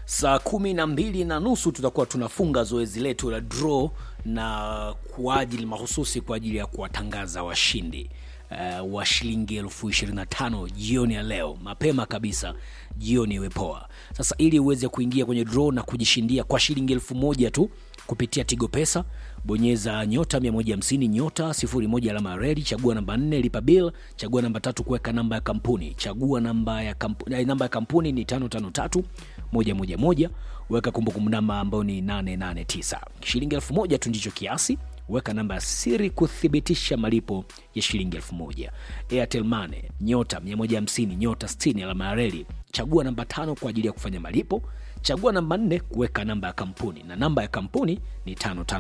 saa kumi na mbili na nusu tutakuwa tunafunga zoezi letu la draw na kwa ajili mahususi kwa ajili ya kuwatangaza washindi uh, wa shilingi elfu ishirini na tano jioni ya leo mapema kabisa jioni iwe poa sasa ili uweze kuingia kwenye draw na kujishindia kwa shilingi elfu moja tu kupitia tigo pesa bonyeza nyota 150 nyota 01 alama ya redi chagua namba 4 lipa bill chagua namba tatu kuweka namba ya kampuni chagua namba ya kampuni, namba ya kampuni ni 553 111 weka kumbukumbu namba ambayo ni 889 shilingi elfu moja tu ndicho kiasi weka namba ya siri kuthibitisha malipo ya shilingi elfu moja airtel mane nyota 150 nyota 60 alama ya reli chagua namba tano kwa ajili ya kufanya malipo chagua namba nne kuweka namba ya kampuni na namba ya kampuni ni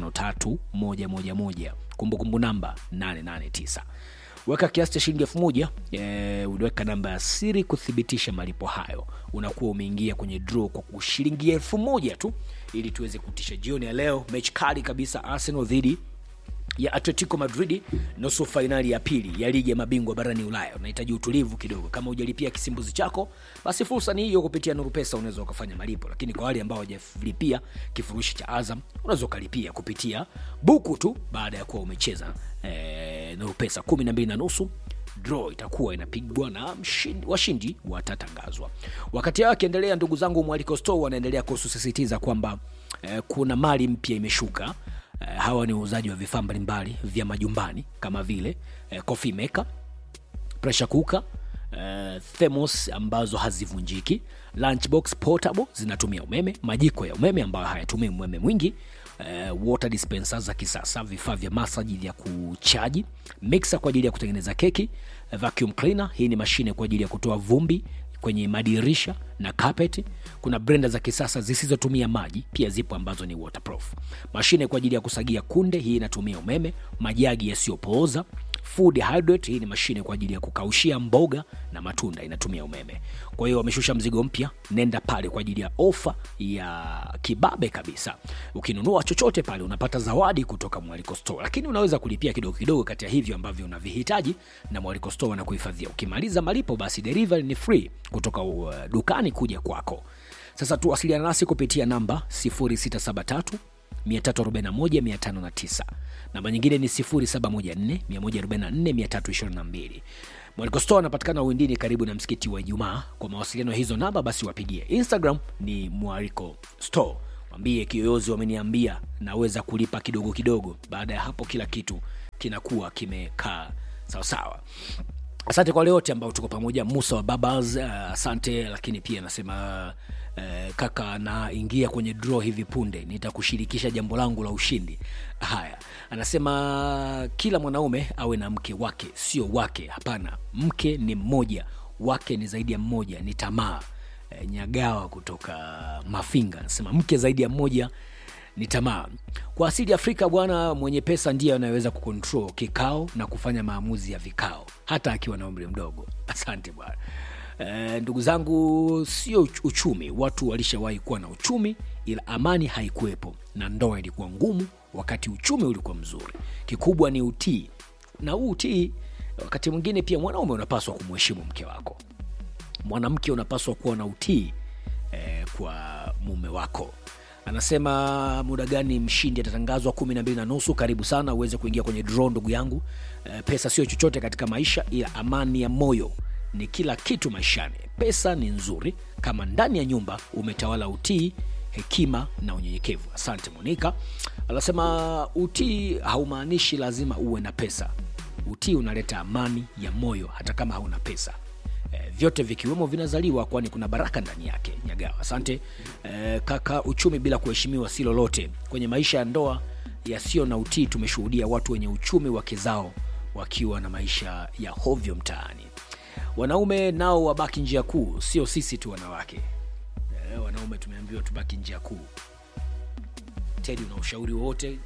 553111 kumbukumbu namba 889 weka kiasi cha shilingi elfu moja e, uliweka namba ya siri kuthibitisha malipo hayo unakuwa umeingia kwenye draw kwa kushilingi elfu moja tu ili tuweze kutisha jioni ya leo mechi kali kabisa arsenal dhidi ya atletico madrid nusu fainali ya pili ya ligi ya mabingwa barani ulaya unahitaji utulivu kidogo kama hujalipia kisimbuzi chako basi fursa ni hiyo kupitia nuru pesa unaweza ukafanya malipo lakini kwa wale ambao hawajalipia kifurushi cha azam unaweza ukalipia kupitia buku tu baada ya kuwa umecheza e, nuru pesa kumi na mbili na nusu draw itakuwa inapigwa na mshindi, washindi watatangazwa wakati hao akiendelea ndugu zangu mwaliko store wanaendelea kususisitiza kwamba eh, kuna mali mpya imeshuka eh, hawa ni uuzaji wa vifaa mbalimbali vya majumbani kama vile eh, coffee maker pressure cooker Uh, themos ambazo hazivunjiki lunchbox portable zinatumia umeme majiko ya umeme ambayo hayatumii umeme mwingi uh, water dispenser za kisasa vifaa vya masaji vya kuchaji mixer kwa ajili ya kutengeneza keki uh, vacuum cleaner hii ni mashine kwa ajili ya kutoa vumbi kwenye madirisha na carpet kuna brenda za kisasa zisizotumia maji pia zipo ambazo ni waterproof mashine kwa ajili ya kusagia kunde hii inatumia umeme majagi yasiyopooza food hydrate hii ni mashine kwa ajili ya kukaushia mboga na matunda inatumia umeme kwa hiyo wameshusha mzigo mpya nenda pale kwa ajili ya ofa ya kibabe kabisa ukinunua chochote pale unapata zawadi kutoka mwaliko store lakini unaweza kulipia kidogo kidogo kati ya hivyo ambavyo unavihitaji na mwaliko store wanakuhifadhia ukimaliza malipo basi delivery ni free kutoka uh, dukani kuja kwako sasa tuwasiliana nasi kupitia namba 0673 341509 namba nyingine ni 714144322 mwaliko store anapatikana uwindini karibu na msikiti wa ijumaa kwa mawasiliano ya hizo namba basi wapigie instagram ni mwariko store mwambie kiyoyozi wameniambia naweza kulipa kidogo kidogo baada ya hapo kila kitu kinakuwa kimekaa sawasawa asante kwa wale wote ambao tuko pamoja musa wa babas uh, asante lakini pia anasema uh, kaka naingia kwenye draw hivi punde nitakushirikisha jambo langu la ushindi haya anasema kila mwanaume awe na mke wake sio wake hapana mke ni mmoja wake ni zaidi ya mmoja ni tamaa e, nyagawa kutoka mafinga anasema mke zaidi ya mmoja ni tamaa kwa asili ya afrika bwana mwenye pesa ndiye anayeweza kucontrol kikao na kufanya maamuzi ya vikao hata akiwa na umri mdogo asante bwana e, ndugu zangu sio uchumi watu walishawahi kuwa na uchumi ila amani haikuwepo na ndoa ilikuwa ngumu wakati uchumi ulikuwa mzuri kikubwa ni utii na huu utii wakati mwingine pia mwanaume unapaswa kumheshimu mke wako mwanamke unapaswa kuwa na utii eh, kwa mume wako anasema muda gani mshindi atatangazwa kumi na mbili na nusu karibu sana uweze kuingia kwenye draw ndugu yangu e, pesa sio chochote katika maisha ila amani ya moyo ni kila kitu maishani pesa ni nzuri kama ndani ya nyumba umetawala utii hekima na unyenyekevu asante monika anasema utii haumaanishi lazima uwe na pesa utii unaleta amani ya moyo hata kama hauna pesa e, vyote vikiwemo vinazaliwa kwani kuna baraka ndani yake nyagawa asante e, kaka uchumi bila kuheshimiwa si lolote kwenye maisha ya ndoa yasiyo na utii tumeshuhudia watu wenye uchumi wake zao wakiwa na maisha ya hovyo mtaani wanaume nao wabaki njia kuu sio sisi tu wanawake e, wanaume tumeambiwa tubaki njia kuu tedi una ushauri wowote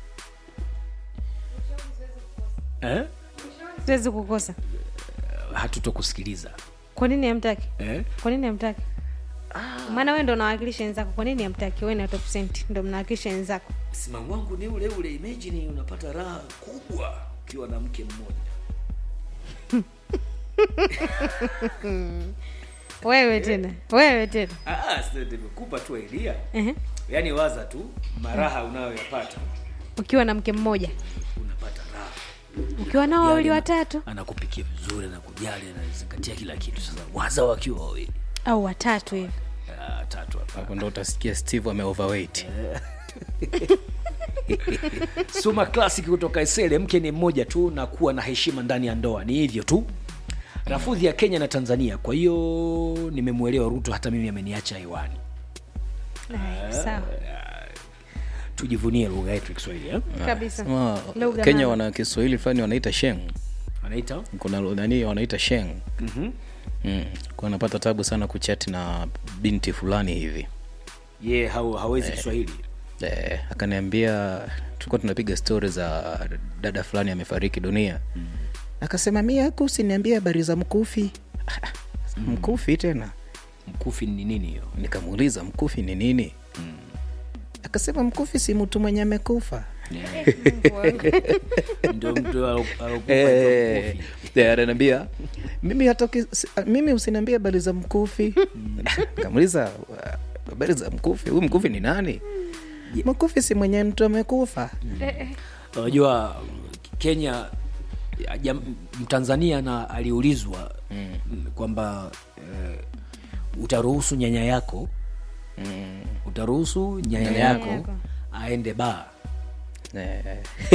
eh? siwezi kukosa hatutokusikiliza kwa nini hamtaki eh? kwa nini hamtaki maana wewe ndo unawakilisha wenzako kwa nini hamtaki wewe na top cent ndo mnawakilisha wenzako msimamo wangu ni ule ule imagine unapata raha kubwa ukiwa na mke mmoja wewe tena wewe tena Ah, sasa nimekupa tu idea Ehe. yaani waza tu maraha unayoyapata ukiwa na mke mmoja unapata raha ukiwa nao wawili watatu anakupikia vizuri anakujali anazingatia kila kitu sasa waza wakiwa wawili au watatu hivi Ah, tatu hapa hapo ndo utasikia steve ame overweight suma classic kutoka isele mke ni mmoja tu na kuwa na heshima ndani ya ndoa ni hivyo tu rafudhi ya kenya na tanzania kwa hiyo nimemwelewa ruto hata mimi ameniacha hewani Ay, sawa tujivunie lugha yetu ya kiswahili eh? kabisa Sema, Lugha kenya mama. wana kiswahili fulani wanaita sheng anaita kuna lu- nani wanaita sheng mm-hmm. mm. kwa napata tabu sana kuchati na binti fulani hivi ye yeah, hau, hawezi kiswahili eh, akaniambia tulikuwa tunapiga stori za dada fulani amefariki dunia mm. akasema mi aku usiniambie habari za mkufi mkufi tena mkufi ni nini hiyo nikamuuliza mkufi ni nini mm. akasema mkufi si mtu mwenye amekufa ndio mtu alo- alokufa Eh, ndio mkufi. eh, ananiambia mimi hata uki- si- mimi usiniambie habari za mkufi kamuliza habari za mkufi huyu mkufi ni nani mkufi si mwenye mtu amekufa unajua kenya ya- jam- mtanzania na aliulizwa mm. kwamba eh, utaruhusu nyanya yako mm. utaruhusu nyanya Nyanya yako yako. aende baa Eh.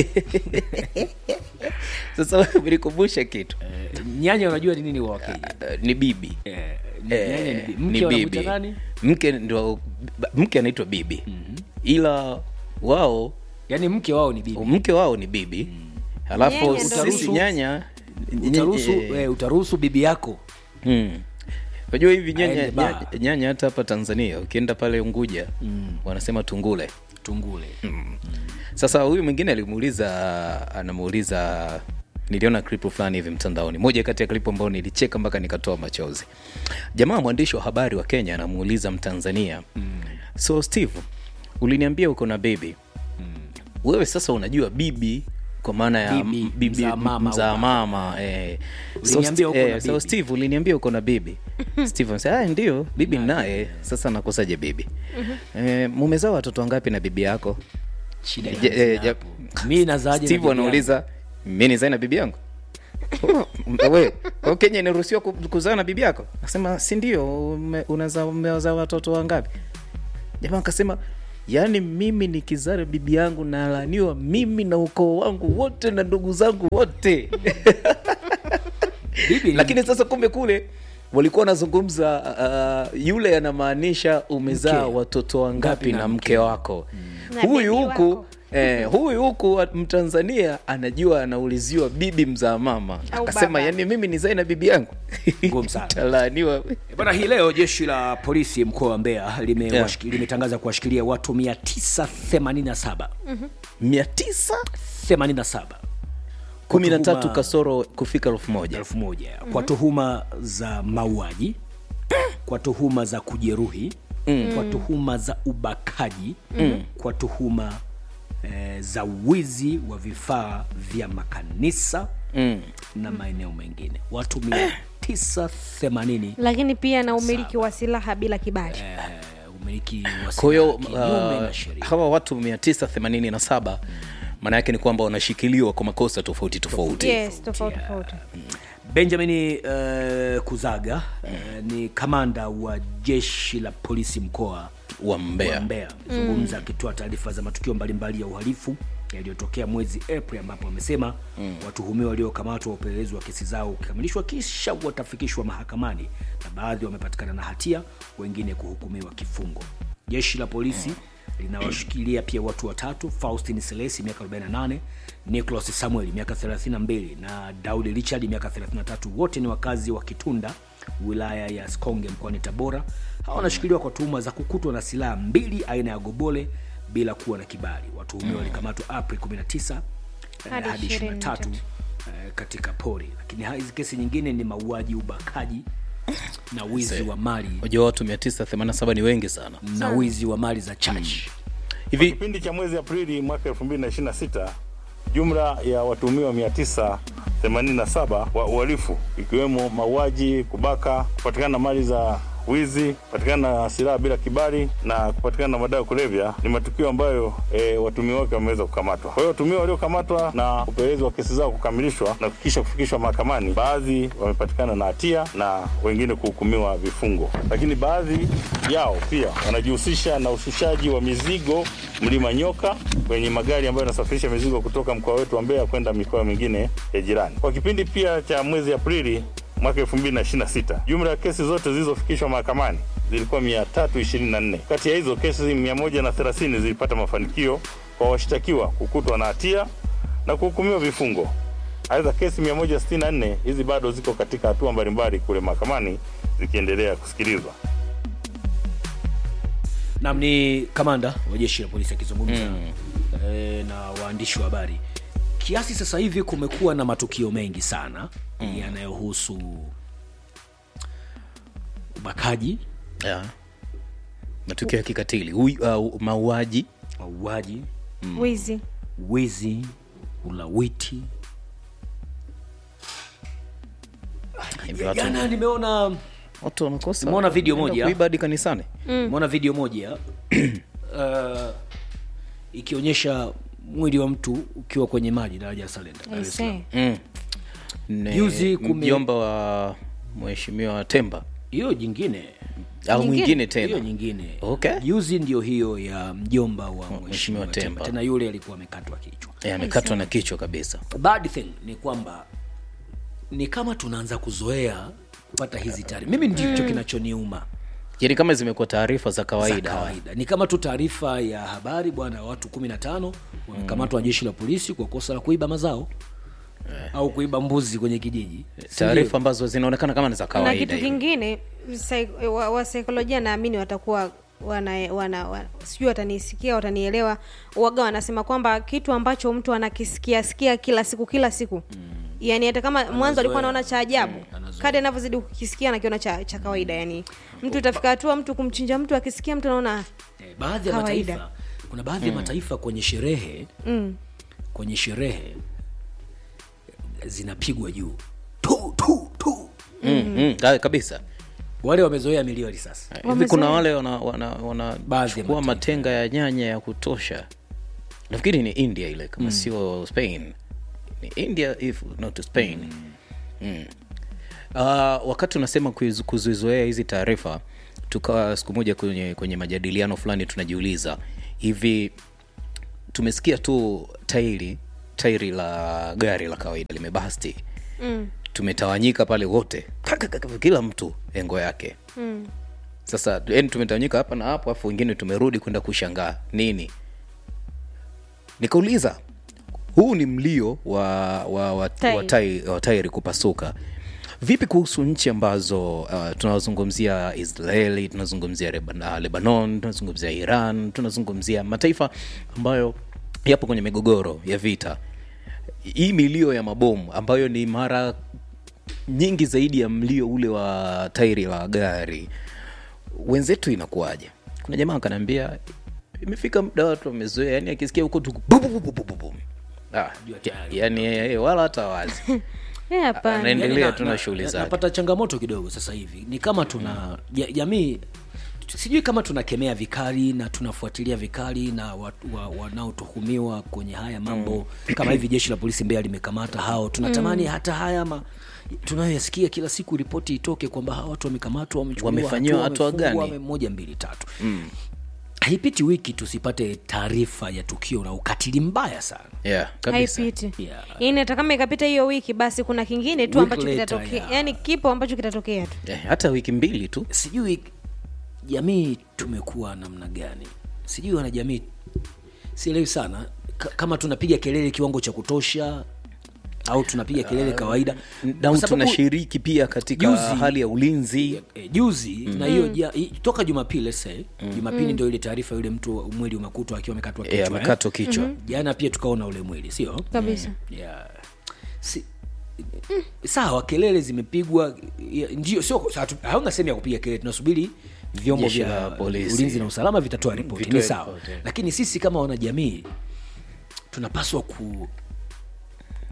sasa umenikumbusha kitu eh, nyanya unajua ni nini wa wakenya Eh, ni bibi eh, ni- Eh, nyanya ni bi- ni mke wanamuita bibi nani mke ndo mke anaitwa bibi ila wao yaani mke wao ni bibi mke wao ni bibi halafu Nyanya ndo sisi bibi. nyanya utaruhusu eh, eh, utaruhusu bibi yako mm. unajua hivi nyanya, Aende baa. nyanya, nyanya hata hapa tanzania ukienda pale unguja mm. wanasema tungule tungule sasa huyu mwingine alimuuliza anamuuliza niliona klipu fulani hivi mtandaoni moja kati ya klipu ambayo nilicheka mpaka nikatoa machozi jamaa mwandishi wa habari wa kenya anamuuliza mtanzania mm. so steve uliniambia uko na bibi mm. wewe sasa unajua bibi kwa maana ya Bibi, m- bibi mzaa mama mzaa au mama eh. so, Uliniambia uko na eh, so bibi. steve uliniambia uko na bibi steve anasema "Ah, ndio bibi naye sasa nakosaje bibi eh, mumezaa watoto wangapi na bibi yako shida Je- inaanzia eh, je- hapo. mi nazaje na steve bibi yangu? anauliza mi nizae na bibi yangu Oh, we kwa kenya inaruhusiwa ku- kuzaa na bibi yako akasema si ndio ume- unazaa umewazaa watoto wangapi jamaa akasema yaani mimi nikizaa na bibi yangu nalaniwa mimi na ukoo wangu wote na ndugu zangu wote bibi ni lakini sasa kumbe kule walikuwa wanazungumza uh, yule anamaanisha umezaa Mke. watoto wangapi Ngapi na, na mke wako Na huyu bibi huku wako. Eh, huyu huku wa- mtanzania anajua anauliziwa bibi mzaa mama Au akasema baba. yani mimi nizae na bibi yangu Ngumu sana. talaaniwa Eh, Bwana, hii leo jeshi la polisi mkoa wa Mbeya limewashiki- limetangaza kuwashikilia watu 987 mia tisa 87 kumi na tatu tuhuma- kasoro kufika elfu moja elfu moja kwa tuhuma za mauaji kwa tuhuma za kujeruhi kwa tuhuma za ubakaji kwa tuhuma eh, za wizi wa vifaa vya makanisa mm. na maeneo mengine watu 980 lakini pia na umiliki wa silaha bila kibali eh, umiliki wa kwa hiyo silaha kinyume uh, na sheria hawa watu 987 maana yake ni kwamba wanashikiliwa kwa makosa tofauti tofauti yes tofauti tofauti benjamin uh, kuzaga uh, ni kamanda wa jeshi la polisi mkoa wa wa mbea Mbeya zungumza akitoa taarifa za matukio mbalimbali ya uhalifu yaliyotokea mwezi Aprili ambapo amesema mm. watuhumiwa waliokamatwa wa upelelezi wa kesi zao ukikamilishwa kisha watafikishwa mahakamani na baadhi wamepatikana na hatia, wengine kuhukumiwa kifungo. Jeshi la polisi linawashikilia pia watu watatu, Faustin Selesi miaka 48, Nicholas Samuel miaka 32 na Daudi Richard miaka 33. Wote ni wakazi wa Kitunda wilaya ya Sikonge mkoani Tabora. Hawa wanashikiliwa kwa tuhuma za kukutwa na silaha mbili aina ya gobole bila kuwa na kibali. Watuhumiwa walikamatwa Aprili 19 eh, Hadi hadi 23 23. eh, katika pori, lakini hizi kesi nyingine ni mauaji, ubakaji na wizi wa mali unajua watu 987 ni wengi sana na wizi wa mali za church. hivi kipindi cha mwezi Aprili mwaka 2026 jumla ya watuhumiwa 87 wa uhalifu ikiwemo mauaji, kubaka, kupatikana na mali za wizi, kupatikana na silaha bila kibali na kupatikana na madawa ya kulevya ni matukio ambayo e, watumiwa wake wameweza kukamatwa. Kwa hiyo watumiwa waliokamatwa na upelelezi wa kesi zao kukamilishwa na kisha kufikishwa mahakamani, baadhi wamepatikana na hatia na wengine kuhukumiwa vifungo, lakini baadhi yao pia wanajihusisha na ushushaji wa mizigo mlima Nyoka kwenye magari ambayo yanasafirisha mizigo kutoka mkoa wetu wa Mbeya kwenda mikoa mingine ya jirani. Kwa kipindi pia cha mwezi Aprili mwaka 2026 jumla ya kesi zote zilizofikishwa mahakamani zilikuwa 324. Kati ya hizo kesi 130 zilipata mafanikio kwa washtakiwa kukutwa na hatia na kuhukumiwa vifungo. Aidha, kesi 164 hizi bado ziko katika hatua mbalimbali kule mahakamani zikiendelea kusikilizwa. nam ni kamanda wa jeshi la polisi akizungumza mm. e, na waandishi wa habari kiasi sasa hivi kumekuwa na matukio mengi sana mm. yanayohusu ubakaji yeah. matukio ya kikatili Ui- uh, mauaji mauaji wizi wizi ulawiti Hivi watu- jana nimeona watu wanakosa Nimeona video wanaenda moja. kuiba hadi kanisani nimeona video moja uh, ikionyesha mwili wa mtu ukiwa kwenye maji daraja ya salenda Dar es Salaam. Aisee. mm. Ne- Juzi kume- mjomba wa mheshimiwa temba hiyo jingine au Nyingine? mwingine hiyo tena nyingine Okay. juzi ndio hiyo ya mjomba wa Mheshimiwa mheshimiwa temba Temba. tena yule alikuwa amekatwa kichwa Eh, amekatwa na kichwa kabisa bad thing ni kwamba ni kama tunaanza kuzoea kupata hizi taarifa mimi ndicho kinachoniuma yani kama zimekuwa taarifa za za kawaida kawaida ni kama tu taarifa ya habari bwana watu kumi na tano wamekamatwa na jeshi la polisi kwa kosa la kuiba mazao au kuiba mbuzi kwenye kijiji Si taarifa ambazo zinaonekana kama ni za na kawaida kitu hivi. kingine sai- wa, wa saikolojia naamini watakuwa wana, wana, wana sijui watanisikia watanielewa waga wanasema kwamba kitu ambacho mtu anakisikia sikia kila siku kila siku mm. yani hata kama mwanzo alikuwa anaona cha ajabu kadi anavyozidi kukisikia anakiona cha, cha kawaida yani mtu itafika hatua mtu kumchinja mtu akisikia mtu anaona Eh, baadhi ya Kawaida. mataifa kuna baadhi ya mataifa kwenye sherehe mm, kwenye sherehe zinapigwa juu tu tu tu mm, mm, ka- kabisa wale wamezoea milio ya risasi hivi Wamezoea. kuna wale wanachukua wana, wana Baadhi ya chukua mataifa. matenga ya nyanya ya kutosha nafikiri ni india ile kama sio spain ni india if not spain mm. Uh, wakati unasema kuizu- kuzizoea hizi taarifa tukawa siku moja kwenye, kwenye majadiliano fulani tunajiuliza hivi tumesikia tu tairi tairi la gari la kawaida limebasti mm, tumetawanyika pale wote Kakakaka, kila mtu engo yake mm. sasa yani tumetawanyika hapa na hapo afu wengine tumerudi kwenda kushangaa nini nikauliza huu ni mlio wa, wa, wa, Tairi. wa, tai, wa tairi kupasuka vipi kuhusu nchi ambazo uh, tunazungumzia israeli tunazungumzia Leban- uh, lebanon tunazungumzia iran tunazungumzia mataifa ambayo yapo kwenye migogoro ya vita hii milio ya mabomu ambayo ni mara nyingi zaidi ya mlio ule wa tairi la gari wenzetu inakuwaje kuna jamaa akanaambia imefika muda watu wamezoea yani akisikia huko tu bu- bu- bu- bu- bu- bu- bu. ah, yani eh, wala hata wazi Eh, hapana Anaendelea Yaani na- tu na na- shughuli na- zake. napata changamoto kidogo sasa hivi ni kama tuna ja- jamii sijui kama tunakemea vikali na tunafuatilia vikali na watu wa, wanaotuhumiwa kwenye haya mambo kama hivi jeshi la polisi mbea limekamata hao tunatamani hata haya ma tunayoyasikia kila siku ripoti itoke kwamba hawa watu wamekamatwa wamechukuliwa Wamefanyiwa hatua wamefungwa, gani? wame- moja mbili tatu haipiti wiki tusipate taarifa ya tukio la ukatili mbaya sana yeah, kabisa haipiti Yeah. yani hata kama ikapita hiyo wiki basi kuna kingine tu Week ambacho later, kitatokea yeah. yani kipo ambacho kitatokea tu Eh, hata wiki mbili tu sijui jamii tumekuwa namna gani sijui wanajamii sielewi sana K- kama tunapiga kelele kiwango cha kutosha au tunapiga kelele kawaida na Kwa sababu, tunashiriki pia katika Juzi- hali ya ulinzi eh, juzi na hiyo ja, i- toka jumapili se jumapili ndio ile taarifa yule mtu mwili umekutwa akiwa amekatwa eh, kichwa eh. amekatwa kichwa jana pia tukaona ule mwili sio kabisa yeah. si, sawa kelele zimepigwa ya- ndio sio hatu- hauna sehemu ya kupiga kelele tunasubiri vyombo Jeshi vya la polisi. ulinzi na usalama vitatoa ripoti Vitoe ni sawa ripoti. lakini sisi kama wanajamii tunapaswa ku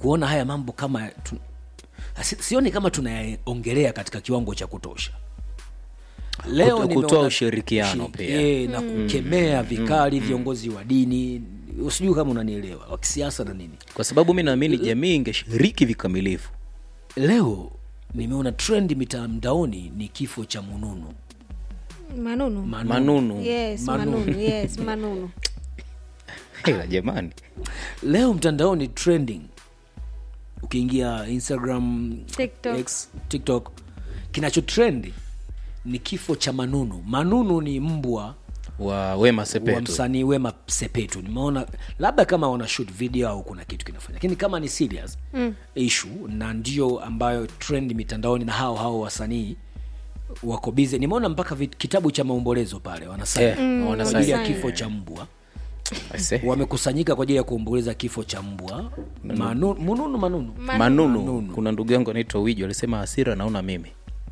kuona haya mambo kama tu, si- sioni kama tunayaongelea katika kiwango cha kutosha leo Kuto- nimeona- kutoa ushirikiano ushi- pia. eh, na kukemea vikali viongozi wa dini sijui kama unanielewa wa kisiasa na nini kwa sababu mi naamini jamii ingeshiriki vikamilifu leo nimeona trend mitandaoni ni kifo cha mununu manunu Manunu. manunu yes Manunu. manunu yes manunu Hela jamani leo mtandaoni trending ukiingia instagram TikTok. X, tiktok kinacho trend ni kifo cha manunu manunu ni mbwa wa wema wa sepetu msanii wema sepetu nimeona labda kama wana shoot video au kuna kitu kinafanya lakini kama ni serious mm. issue na ndio ambayo trend mitandaoni na hao hao wasanii wako bize nimeona mpaka vit, kitabu cha maombolezo pale wanasai Eh, mm, kwa ajili ya wanasign. kifo cha mbwa Aise. wamekusanyika kwa ajili ya kuomboleza kifo cha mbwa Manu, mununu manunu manunu. Manunu. kuna ndugu yangu anaitwa wijo alisema hasira naona mimi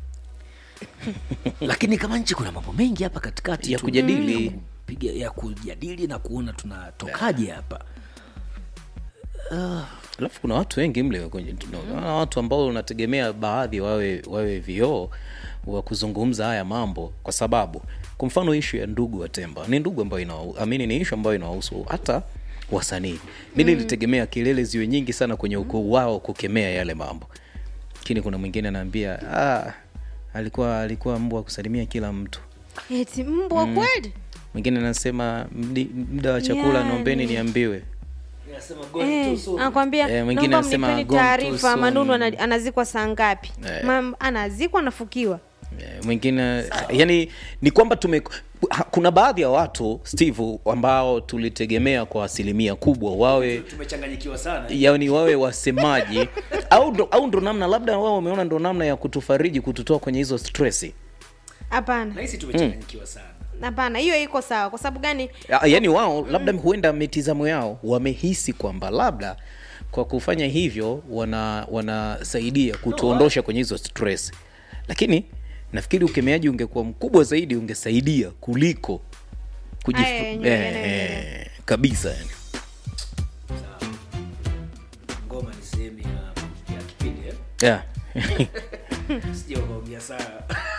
lakini kama nchi kuna mambo mengi hapa katikati Ya tu- kujadili. ya kupiga- ya kujadili na kuona tunatokaje hapa alafu kuna watu wengi mle kwenye tunaona watu ambao unategemea baadhi wawe wawe vioo wa kuzungumza haya mambo kwa sababu kwa mfano ishu ya ndugu wa temba ni ndugu ambayo inaamini ni ishu ambayo inawahusu hata wasanii mi nilitegemea kelele ziwe nyingi sana kwenye ukoo wao kukemea yale mambo lakini kuna mwingine anaambia ah, alikuwa alikuwa mbwa wa kusalimia kila mtu eti mbwa kweli mwingine anasema "Mdi- muda wa chakula Yani. naombeni niambiwe Eh, anakwambia Eh, mwingine naomba anasema mnipeni gone too taarifa soon." manunu ana- anazikwa saa ngapi Eh. Mam- anazikwa anafukiwa Eh, mwingine yani ni kwamba tume ha- kuna baadhi ya watu steve ambao tulitegemea kwa asilimia kubwa wawe tumechanganyikiwa sana yani wawe wasemaji au ndo, au ndo namna labda wao wameona ndo namna ya kutufariji kututoa kwenye hizo stresi hapana nahisi tumechanganyikiwa sana hapana hiyo iko sawa kwa sababu gani Ya- yaani wao labda huenda mitizamo yao wamehisi kwamba labda kwa kufanya hivyo wana wanasaidia kutuondosha kwenye hizo stress lakini nafikiri ukemeaji ungekuwa mkubwa zaidi ungesaidia kuliko kujif... Aya, yenyewe eh, yanaendelea. eh, kabisa yani. ngoma ni sehemu ya, ya kipindi eh? yeah. sija ukaongea sana